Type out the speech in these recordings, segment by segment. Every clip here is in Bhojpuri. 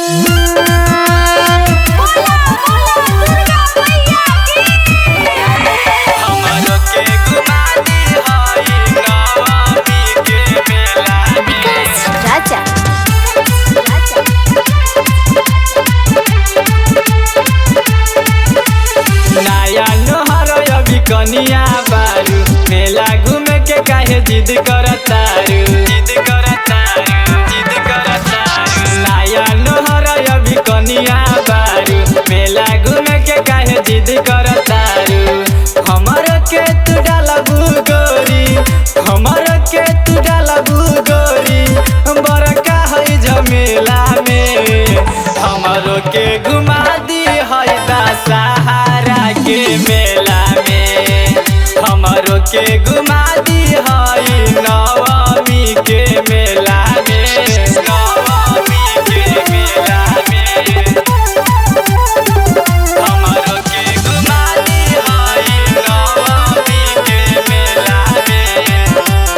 हमरो के घुमा दी हई नवमी के मेला में राजा नया नहर अभी कनिया बारू मेला घूमे के काहे जिद करतारू जिद करतारू जिद करतारू नया नहर अभी कनिया बारू मेला घूमे के काहे जिद करतारू हमर के तू डालबू गोरी हमर के तू डालबू गोरी बड़का है झमेला में हमरो के घुमा दी है दशहरा के मेला में हमरो के घुमा दी है नवमी के मेला में नवमी के मेला में हमरो के घुमा दी है नवमी के मेला में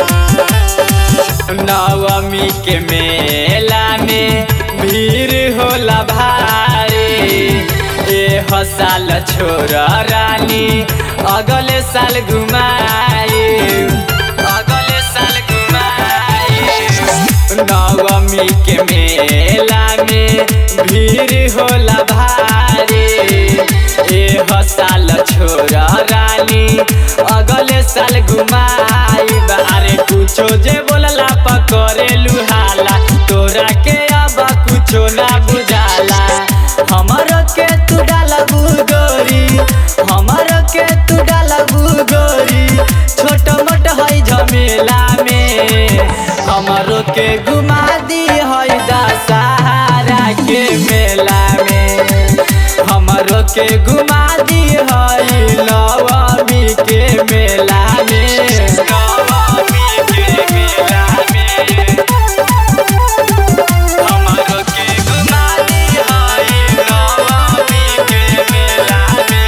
नवमी के मेला में भीड़ होला भारी ए साल छोरा रानी अगले साल घुमाए अगले साल घुमाए नवमी के मेला में भीड़ होला भारी ए साल छोरा रानी अगले साल घुमाई अरे कुछो जे बोलला पकड़े लुहाला तोरा के अब कुछो ना बुझाला हमर के तू डालबू गोरी हमर के तू डालबू गोरी छोट मोट है झमेला में हमरो के घुमा दी है दशहरा के मेला में हमरो के घुमा दी है नवमी के मेला में नवमी के मेला में हमरो के घुमा दी है नवमी के मेला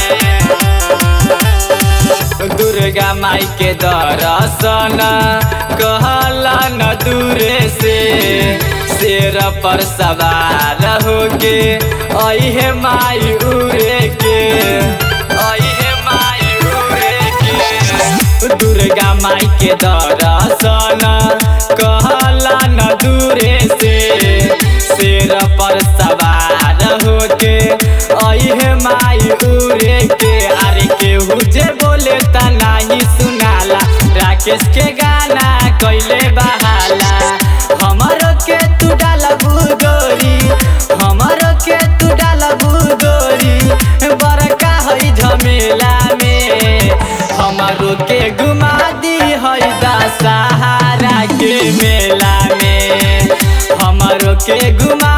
में दुर्गा माई के दर्शन कहला न दूरे से शेर पर सवार होके अहे माई उड़े के अहे माई उड़े के दुर्गा माई के दर्शन कहला न दूरे से शेर पर सवार होके अहे माई उड़े के अरे केहू जे बोले ता नाही सुनाला राकेश के गाना कैले बहाला हमरो के तू डालबू गोरी हमरो के तू डालबू गोरी बड़का है झमेला में हमरो के घुमा दी है दशहरा के मेला में हमरो के घुमा